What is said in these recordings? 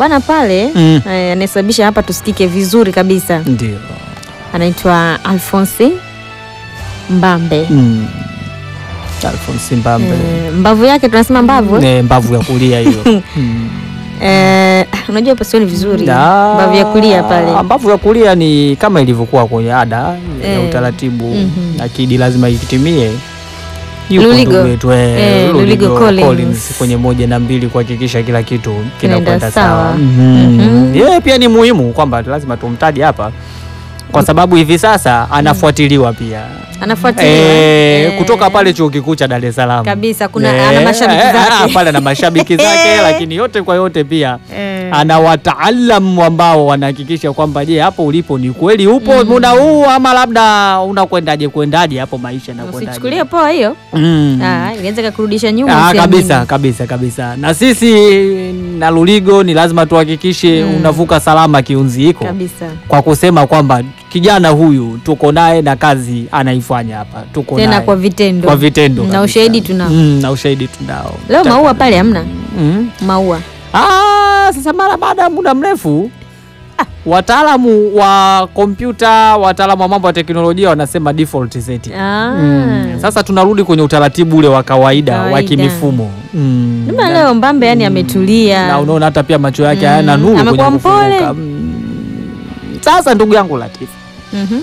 bwana pale Mm. eh, anayesababisha hapa tusikike vizuri kabisa Ndio. anaitwa Alphonse Mbambe. Mm. Alphonse Mbambe. Eh, mbavu yake tunasema mbavu eh? Ne, mbavu ya kulia hiyo. Mm. Eh, unajua hapa sioni vizuri Da. mbavu ya kulia pale Mbavu ya kulia ni kama ilivyokuwa kwenye ada ya Eh. utaratibu. Mhm. Akidi lazima ikitimie. Yuko Luligo. ndugu yetu eh, Eh, Luligo Collins. kwenye moja na mbili kuhakikisha kila kitu Kinaenda kinakwenda sawa. sawa. Mhm. Mhm. Yeye pia ni muhimu kwamba lazima tumtaje hapa kwa sababu hivi sasa anafuatiliwa pia anafuatiliwa Eh, eh, kutoka pale chuo kikuu cha Dar es Salaam kabisa kuna Eh, ana mashabiki eh, ah, zake pale ana mashabiki zake lakini yote kwa yote pia Eh, ana wataalamu ambao wanahakikisha kwamba je, hapo ulipo ni kweli upo Mm. muda huu ama labda unakwendaje kwendaje hapo maisha usichukulie yanakwendaje. poa hiyo Mm. Ah, inaweza kakurudisha nyuma Ah, usiamini. kabisa kabisa kabisa, na sisi na Luligo ni lazima tuhakikishe Mm. unavuka salama kiunzi hiko kabisa kwa kusema kwamba kijana huyu tuko naye na kazi anaifanya hapa, tuko tena naye kwa vitendo kwa vitendo na kabisa. ushahidi tunao Mm, na ushahidi tunao leo maua pale hamna mm. maua Ah, sasa mara baada ya muda mrefu wataalamu wa kompyuta, wataalamu wa mambo ya teknolojia wanasema default setting. Ah. Mm. Sasa tunarudi kwenye utaratibu ule wa kawaida, wa Kawaida. kimifumo mm. Ndio na, leo Mbambe yani ametulia na unaona hata pia macho yake Mm. hayana nuru kwenye Amekuwa mpole. kufunguka. Mm. Sasa ndugu yangu Latifa, Mhm.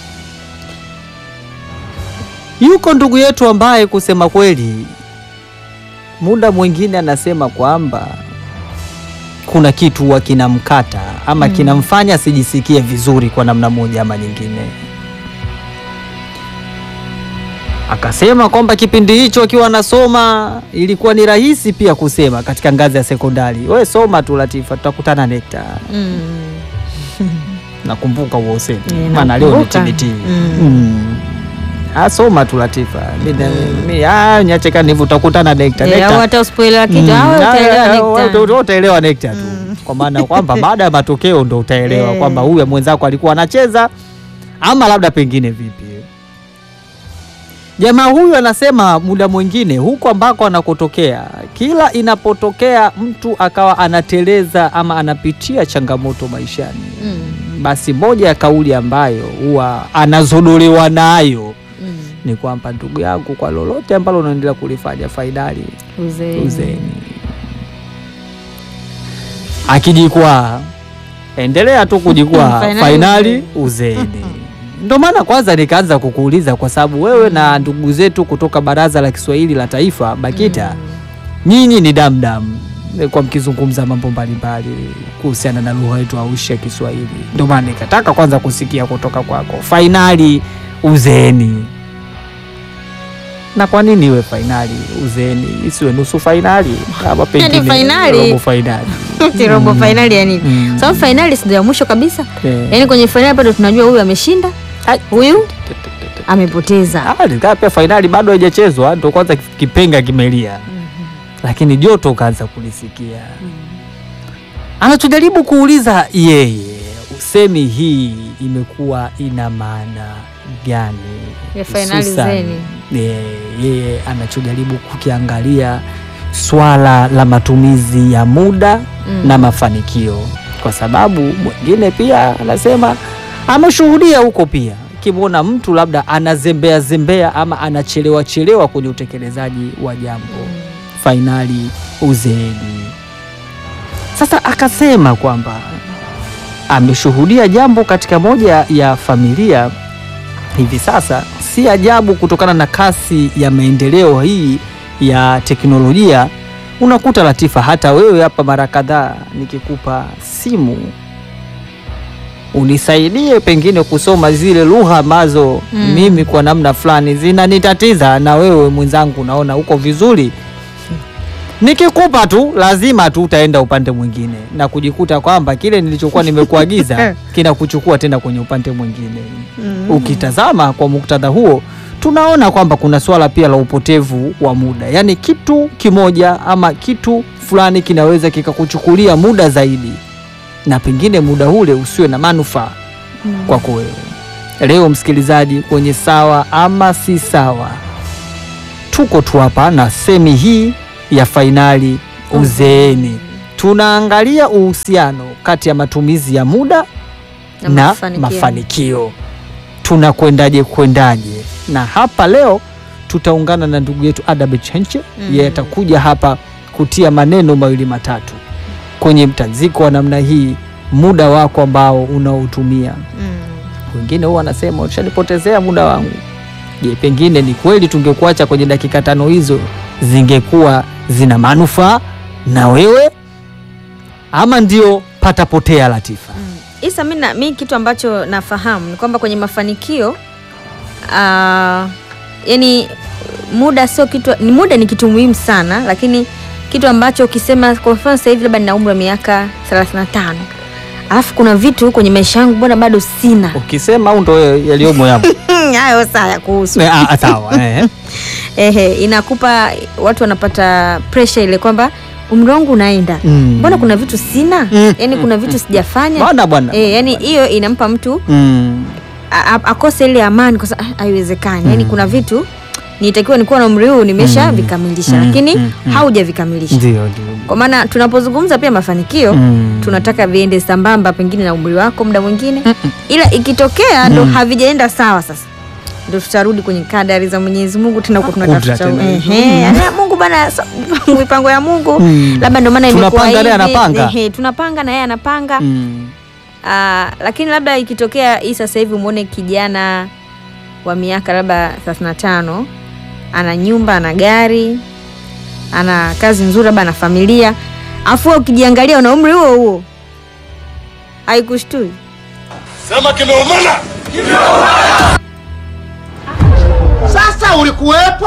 yuko ndugu yetu ambaye kusema kweli muda mwingine anasema kwamba kuna kitu huwa kinamkata ama Mm. kinamfanya asijisikie vizuri kwa namna moja ama nyingine. Akasema kwamba kipindi hicho akiwa anasoma ilikuwa ni rahisi pia kusema katika ngazi ya sekondari, we soma tu Latifa, tutakutana NECTA. Mm. Nakumbuka huo usemi, Eh, maana leo ni nakumbuka. TBT. Mm. Mm. Ah, soma tu Latifa, Mimi- mimi- ah, niache kani hivyo, utakutana NECTA. Eh, NECTA. au hata usipoelewa kitu Mm. au Ah, utaelewa ah, nekta. uta- utaelewa nekta tu Mm. kwa maana kwamba baada ya matokeo ndo utaelewa Eh. kwamba huyu mwenzako alikuwa anacheza ama labda pengine vipi. Jamaa huyu anasema muda mwingine huko ambako anakotokea, kila inapotokea mtu akawa anateleza ama anapitia changamoto maishani, Mm. basi moja ya kauli ambayo huwa anazodolewa nayo Mm. ni kwamba ndugu yangu, kwa lolote ambalo unaendelea kulifanya fainali Uzeeni. uzeni. Akijikwaa endelea tu kujikwaa, Fainali fainali uzeni. Ndo maana kwanza nikaanza kukuuliza kwa sababu wewe na ndugu zetu kutoka Baraza la Kiswahili la Taifa BAKITA, nyinyi ni damdam kwa mkizungumza mambo mbalimbali kuhusiana na lugha yetu aushi ya Kiswahili. Ndo maana nikataka kwanza kusikia kutoka kwako, fainali uzeni na kwa nini iwe fainali uzeni, isiwe nusu fainali ama pengine fainali. robo fainali? Ati robo fainali ya nini? Mm. Sababu fainali si ndio ya mwisho kabisa. Eh. Yaani kwenye fainali bado tunajua huyu ameshinda, Ai. huyu amepoteza. Ah, nikaa pia fainali bado haijachezwa, ndo kwanza kipenga kimelia, lakini joto ukaanza kulisikia. Anachojaribu kuuliza yeye, usemi hii imekuwa ina maana gani? Ya fainali Hususan, zeni. eh, yeye anachojaribu kukiangalia swala la matumizi ya muda Mm. na mafanikio, kwa sababu mwingine pia anasema ameshuhudia huko pia, akimwona mtu labda anazembea zembea ama anachelewa chelewa kwenye utekelezaji wa jambo fainali uzeeni. Sasa akasema kwamba ameshuhudia jambo katika moja ya familia hivi sasa, si ajabu kutokana na kasi ya maendeleo hii ya teknolojia. Unakuta Latifa, hata wewe hapa mara kadhaa nikikupa simu unisaidie pengine kusoma zile lugha ambazo Mm. mimi kwa namna fulani zinanitatiza, na wewe mwenzangu unaona uko vizuri, nikikupa tu lazima tu utaenda upande mwingine na kujikuta kwamba kile nilichokuwa nimekuagiza kinakuchukua tena kwenye upande mwingine. Ukitazama kwa muktadha huo, tunaona kwamba kuna swala pia la upotevu wa muda, yaani kitu kimoja ama kitu fulani kinaweza kikakuchukulia muda zaidi, na pengine muda ule usiwe na manufaa kwako wewe. Leo msikilizaji, kwenye sawa ama si sawa, tuko tu hapa na semi hii ya fainali uzeeni. tunaangalia uhusiano kati ya matumizi ya muda Na na, mafanikio. mafanikio, tunakwendaje kwendaje. Na hapa leo tutaungana na ndugu yetu Adabe Chenche Mm. yeye atakuja hapa kutia maneno mawili matatu kwenye mtanziko wa namna hii, muda wako ambao unaotumia. Mm. Wengine huwa wanasema ushanipotezea muda wangu. Je, pengine ni kweli tungekuacha kwenye dakika tano hizo zingekuwa zina manufaa na wewe, ama ndio patapotea Latifa? Mm. Isa, mi, na, mi kitu ambacho nafahamu ni kwamba kwenye mafanikio ah, yani muda sio kitu, ni muda ni kitu muhimu sana, lakini kitu ambacho ukisema kwa mfano sasa hivi labda nina umri wa miaka 35 alafu kuna vitu kwenye maisha yangu mbona bado sina Ukisema au ndo yaliyomo yapo? hayo saa ya kuhusu Eh, ah, sawa eh. ehe, inakupa watu wanapata pressure ile kwamba umri wangu unaenda Mm. mbona kuna vitu sina Mm, yani kuna vitu sijafanya Bwana bwana. eh, yani hiyo inampa mtu Mm. a- a- akose ile amani kwa sababu ah, haiwezekani yani kuna vitu nitakiwa nikuwa na umri huu nimesha Mm. vikamilisha Mm, lakini mm, mm. haujavikamilisha Ndio ndio. kwa maana tunapozungumza pia mafanikio Mm. tunataka viende sambamba pengine na umri wako muda mwingine ila ikitokea ndo Mm. havijaenda sawa sasa ndo tutarudi kwenye kadari za Mwenyezi Mungu tena huko Kudra tunatafuta tena. ehe Mm. ya Mungu bana so- mipango ya Mungu Mm. labda ndo maana imekuwa Tunapanga naye hivi. anapanga. Ehe, tunapanga na yeye anapanga Mm. Ah, lakini labda ikitokea hii sasa hivi umwone kijana wa miaka labda 35 ana nyumba ana gari ana kazi nzuri labda ana familia afu wewe ukijiangalia una umri huo huo haikushtui Sema kimeumana. Sasa ulikuwepo?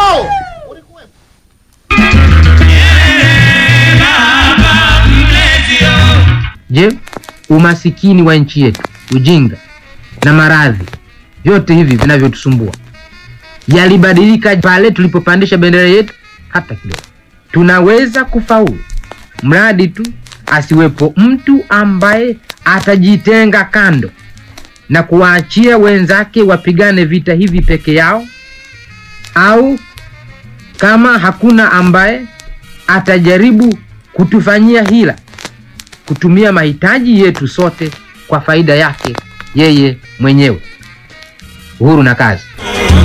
Je, umasikini wa nchi yetu, ujinga na maradhi, vyote hivi vinavyotusumbua yalibadilika pale tulipopandisha bendera yetu? Hata kidogo. Tunaweza kufaulu mradi tu asiwepo mtu ambaye atajitenga kando na kuwaachia wenzake wapigane vita hivi peke yao, au kama hakuna ambaye atajaribu kutufanyia hila kutumia mahitaji yetu sote kwa faida yake yeye mwenyewe. Uhuru na kazi.